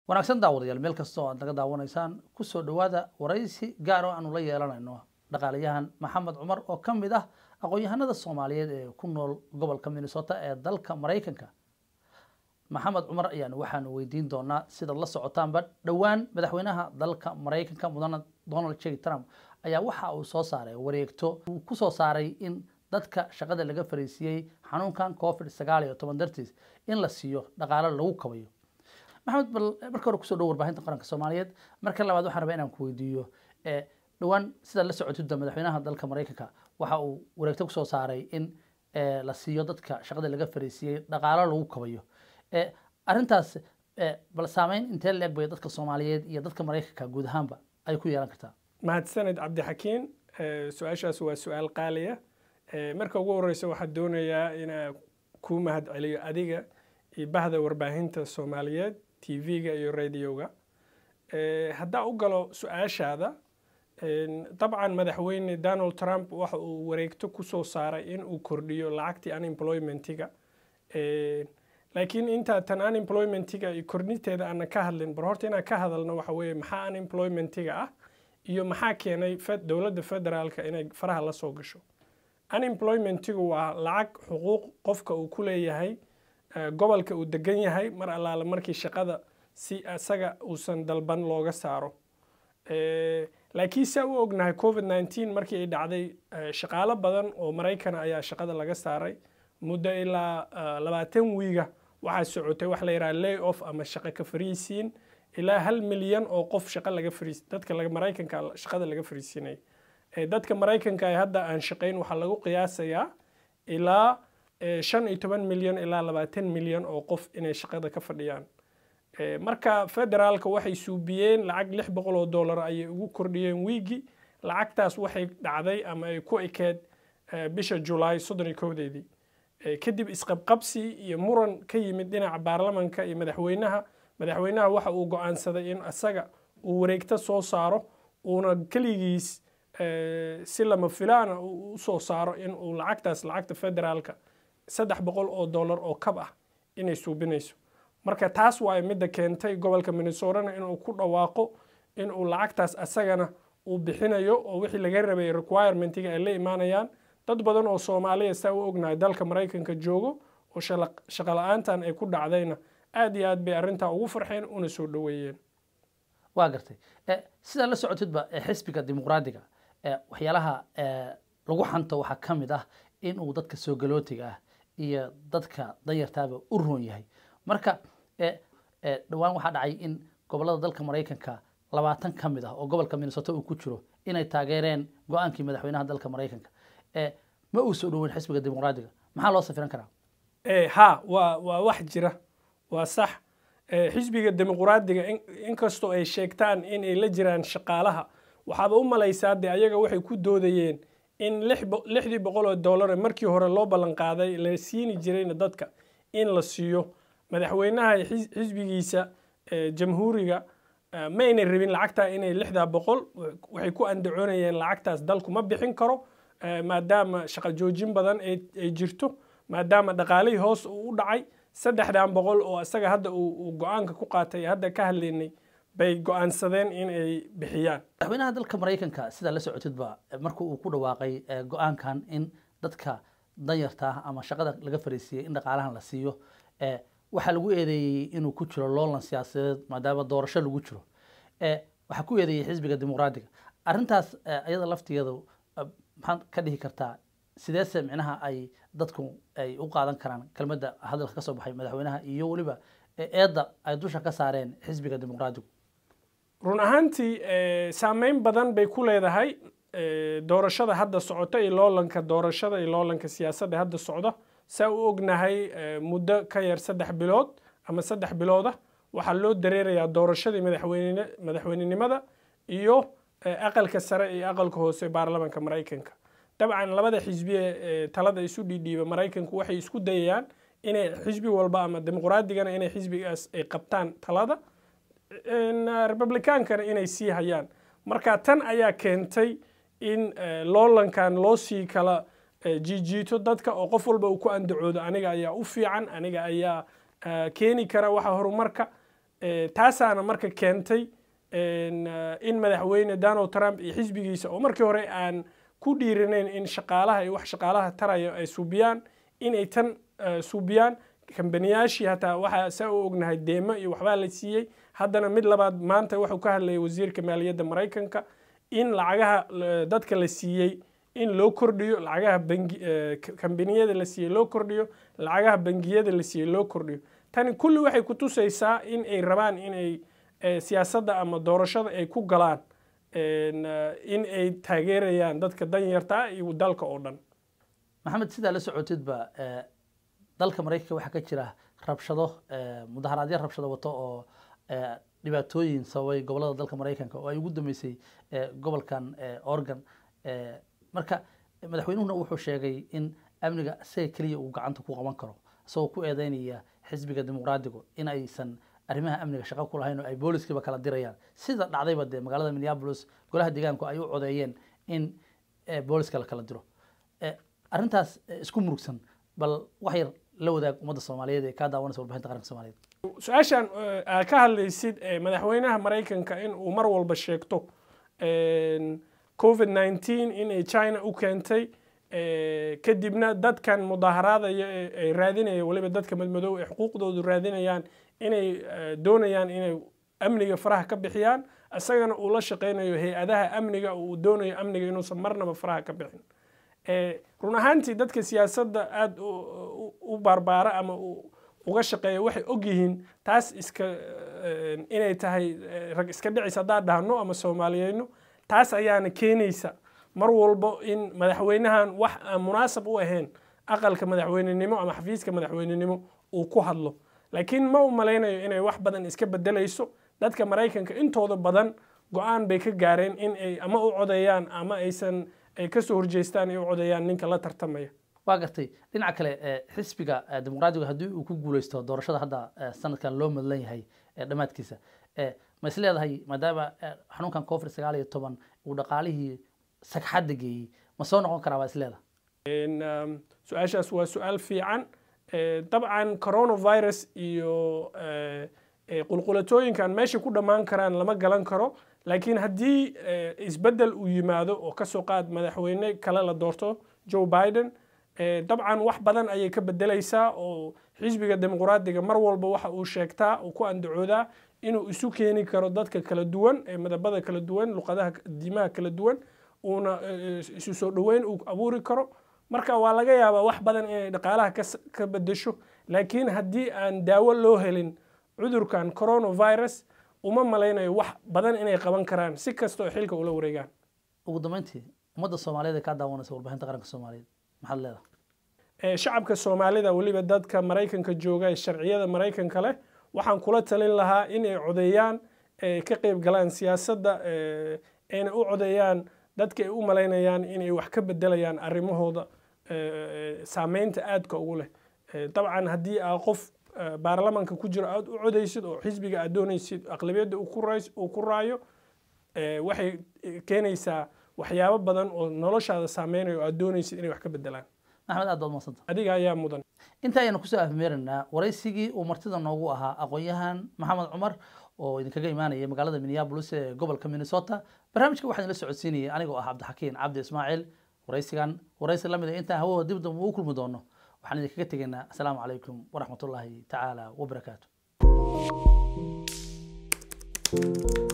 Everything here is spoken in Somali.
wanaagsan daawadayaal meel kasta oo aad naga daawanaysaan kusoo dhowaada waraysi gaar oo aanu la yeelanayno dhaqaalayahan maxamed cumar oo ka mid ah aqoon-yahanada soomaaliyeed ee ku nool gobolka minnesota ee dalka maraykanka maxamed cumar ayaanu waxaanu weydiin doonaa sidaad la socotaanba dhowaan madaxweynaha dalka maraykanka mudane donald j trump ayaa waxa uu soo saaray wareegto uu ku soo saaray in dadka shaqada laga fariisiiyey xanuunkan covid sagaal iyo toban dartiis in la siiyo dhaqaalo lagu kabayo maxamed bal marka hore kusoo dhow warbaahinta qaranka soomaaliyeed marka labaad waxaan rabaa inaan ku weydiiyo dhowaan sidaad la socotida madaxweynaha dalka maraykanka waxa uu wareegto kusoo saaray in la siiyo dadka shaqada laga fariisiiyey dhaqaalo lagu kabayo arrintaas bal saameyn intee la eg bay dadka soomaaliyeed iyo dadka maraykanka guud ahaanba ay ku yeelan kartaa mahadsaned cabdixakiin su-aashaas waa su-aal qaaliya marka ugu horeysa waxaan doonayaa inaa kuu mahad celiyo adiga iyo bahda warbaahinta soomaaliyeed t v-ga iyo radioga haddaa u galo su-aashaada dabcan madaxweyne donald trump waxa uu wareegto kusoo saaray in uu kordhiyo lacagtii unemploymentiga laakiin intaa tan unemploymentiga iyo kordhinteeda aanan ka hadlin bar horta inaan ka hadalno waxa weeye maxaa unemploymentiga ah iyo maxaa keenay dowladda federaalka inay faraha la soo gasho unemploymentigu waa lacag xuquuq qofka uu ku leeyahay gobolka uu degan yahay mar allaale markii shaqada si isaga uusan dalban looga saaro laakiin saa u ognahay covid nneteen markii ay dhacday shaqaalo badan oo maraykana ayaa shaqada laga saaray muddo ilaa labaatan wiiga waxaa socotay wax la yidhaha lay off ama shaqo ka fariisiin ilaa hal milyan oo qof shaqa laga fariis dadka maraykanka shaqada laga fariisinay dadka maraykanka ee hadda aan shaqayn waxaa lagu qiyaasayaa ilaa shan iyo toban milyan ilaa labaatan milyan oo qof inay shaqada ka fadhiyaan marka federaalka waxay suubiyeen lacag lix boqol oo dollar ayay ugu kordhiyeen wiigi lacagtaas waxay dhacday ama ay ku ekeed bisha julaay soddon iyo kowdeedii kadib isqabqabsi iyo muran ka yimid dhinaca baarlamanka iyo madaxweynaha madaxweynaha waxa uu go-aansaday in isaga uu wareegto soo saaro uuna keligiis si lama filaana usoo saaro in uu lacagtaas lacagta federaalka saddex boqol oo dollar oo kab ah inay suubinayso marka taas waay midda keentay gobolka minnesotana inuu ku dhawaaqo inuu lacagtaas asagana uu bixinayo oo wixii laga rabay requirementiga ay la imaanayaan dad badan oo soomaaliya saa u ognahay dalka maraykanka joogo oo shaqo la-aantan ay ku dhacdayna aad iyo aad bay arrintaa ugu farxeen una soo dhoweeyeen waa gartay sidaa la socotidba xisbiga dimuqraadiga waxyaalaha lagu xanto waxaa ka mid ah in uu dadka soo galootiga ah iyo dadka danyartaaba u roon yahay marka dhowaan waxaa dhacay in gobolada dalka maraykanka labaatan ka mid ah oo gobolka minnesota uu ku jiro inay taageereen go-aankii madaxweynaha dalka maraykanka ma uu soo dhoweyn xisbiga dimuqraadiga maxaa loo safiran karaa ha waa waa wax jira waa sax xisbiga dimuqraadiga inkastoo ay sheegtaan inay la jiraan shaqaalaha waxaaba u malaysaa de ayaga waxay ku doodayeen in lixdii boqol oo dollar markii hore loo ballan qaaday la siini jirayna dadka in la siiyo madaxweynaha xisbigiisa jamhuuriga ma aynay rabin lacagtaa inay lixdaa boqol waxay ku andacoonayeen lacagtaas dalku ma bixin karo maadaama shaqo joojin badan ay jirto maadaama dhaqaalihii hoos uu u dhacay saddexdan boqol oo isaga hadda uu go-aanka ku qaatay hadda ka hadlaynay bay go-aansadeen in ay bixiyaan madaxweynaha dalka maraykanka sidaa la socotidba marka uu ku dhawaaqay go-aankan in dadka danyarta ah ama shaqada laga fariisiiyey in dhaqaalahan la siiyo waxaa lagu eedeeyey inuu ku jiro loolan siyaasadeed maadaama doorasho lagu jiro waxaa ku eedeeyey xisbiga dimuqraadiga arrintaas iyada laftigeeda maxaad ka dhihi kartaa sideese micnaha ay dadku ay u qaadan karaan kelmadda hadalka ka soo baxay madaxweynaha iyo weliba eedda ay dusha ka saareen xisbiga dimuqraadigu run ahaantii saameyn badan bay ku leedahay doorashada hadda socota iyo loolanka doorashada iyo loolanka siyaasadda hadda socda saa u ognahay muddo ka yar saddex bilood ama saddex bilooda waxaa loo dareerayaa doorashadii madaxweyne madaxweynenimada iyo aqalka sare iyo aqalka hoose baarlamanka maraykanka dabcan labada xisbiye ee talada isu dhiidhiiba maraykanku waxay isku dayayaan inay xisbi walba ama dimuqraadigana inay xisbigaas ay qabtaan talada republicaankana inay sii hayaan marka tan ayaa keentay in loolankan loo sii kala jiijiito dadka oo qof walba uu ku andacoodo aniga ayaa u fiican aniga ayaa keeni kara waxa horumarka taasaana marka keentay in madaxweyne donald trump iyo xisbigiisa oo markii hore aan ku dhiiranayn in shaqaalaha iyo wax shaqaalaha taraya ay suubiyaan inay tan suubiyaan kambaniyaashii hataa waxaa saa u ognahay deemo iyo waxbaa la siiyey haddana mid labaad maanta wuxuu ka hadlayay wasiirka maaliyadda maraykanka in lacagaha dadka la siiyey in loo kordhiyo lacagaha bangi kambaniyada la siiyey loo kordhiyo lacagaha bangiyada la siiyey loo kordhiyo tani kulli waxay ku tusaysaa in ay rabaan inay siyaasadda ama doorashada ay ku galaan in ay taageerayaan dadka danyarta iyo dalka oo dhan maxamed sidaa la socotidba dalka maraykanka waxaa ka jira rabshado mudaharaadyo rabshado wato oo dhibaatooyin sababay gobolada dalka maraykanka oo ay ugu dambeysay gobolkan oregon marka madaxweynuhuna wuxuu sheegay in amniga isaga keliya uu gacanta ku qaban karo isagoo ku eedeynaya xisbiga dimuqraadigu in aysan arrimaha amniga shaqo ku lahayn oo ay booliskiiba kala dirayaan sida dhacdayba dee magaalada minneapolis golaha deegaanku ay u codeeyeen in booliska la kala diro arrintaas isku murugsan bal wax yar la wadaag ummadda soomaaliyeed ee kaa daawanaysa warbixinta qaranka soomaaliyeed su-aashan aad ka hadlaysid madaxweynaha maraykanka in uu mar walba sheegto covid nineteen inay china u keentay kadibna dadkan mudaaharaadaya ay raadinaya waliba dadka madmadow ee xuquuqdoodu raadinayaan inay doonayaan inay amniga faraha ka bixiyaan isagana uu la shaqaynayo hay-adaha amniga uu doonayo amniga inuusan marnaba faraha ka bixin run ahaantii dadka siyaasadda aada u baarbaara ama uga shaqeeya waxay ogyihiin taas iska inay tahay rag iska dhicis haddaan dhahno ama soomaaliyeyno taas ayaana keenaysa mar walbo in madaxweynahan wax aan munaasab u ahayn aqalka madaxweynenimo ama xafiiska madaxweynenimo uu ku hadlo laakiin ma u malaynayo inay wax badan iska bedelayso dadka maraykanka intooda badan go-aan bay ka gaareen in ay ama u codeeyaan ama aysan ay kasoo horjeestaan ay u codeeyaan ninka la tartamaya waa gartay dhinaca kale xisbiga dimuqraadiga haddii uu ku guuleysto doorashada hadda sanadkan loo madlan yahay dhammaadkiisa ma is leedahay maadaama xanuunkan covid sagaal iyo toban uu dhaqaalihii sagxadda geeyey ma soo noqon karaa waa is leedahay su-aashaas waa su-aal fiican dabcan coronavirus iyo qulqulatooyinkan meesha ku dhammaan karaan lama galan karo laakiin haddii isbeddel uu yimaado oo kasoo qaad madaxweyne kale la doorto joe biden dabcan wax badan ayay ka bedelaysaa oo xisbiga dimuqraadiga mar walba waxa uu sheegtaa uu ku andacoodaa inuu isu keeni karo dadka kala duwan ee midabada kala duwan luqadaha diimaha kala duwan uuna isu soo dhoweyn uu abuuri karo marka waa laga yaabaa wax badan inay dhaqaalaha ka bedesho laakiin haddii aan daawo loo helin cudurkan coronavirus uma malaynayo wax badan inay qaban karaan si kasta oo xilka ula wareegaan ugu dambeyntii ummadda soomaaliyeed ee kaa daawanaysa warbixinta qaranka soomaaliyeed maxaad leedahay shacabka soomaalida weliba dadka maraykanka jooga ee sharciyada maraykanka leh waxaan kula talin lahaa inay codeeyaan ka qeyb galaan siyaasadda ayna u codeeyaan dadka ay u malaynayaan inay wax ka bedelayaan arrimahooda saameynta aadka ugu leh dabcan haddii aa qof baarlamanka ku jiro aad u codaysid oo xisbiga aad doonaysid aqlabiyadda uu ku raayo waxay keenaysaa waxyaabo badan oo noloshaada saameynayo oo aad doonaysid inay wax ka bedelaan maxmed aad baad madsanta adiga ayaa mudan inta ayanu kusoo afmeeraynaa waraysigii uu martida noogu ahaa aqoon-yahan maxamed cumar oo idinkaga imaanaya magaalada minneabolis ee gobolka minnesota barnaamijka waxaan ila socodsiinayay anigoo ah cabdixakiin cabdi ismaaciil waraysigan waraysi lamid a intaan hawada dib dambe ugu kulmi doono waxaan idinkaga tegaynaa asalaamu calaykum waraxmatullaahi tacaala wabarakaatu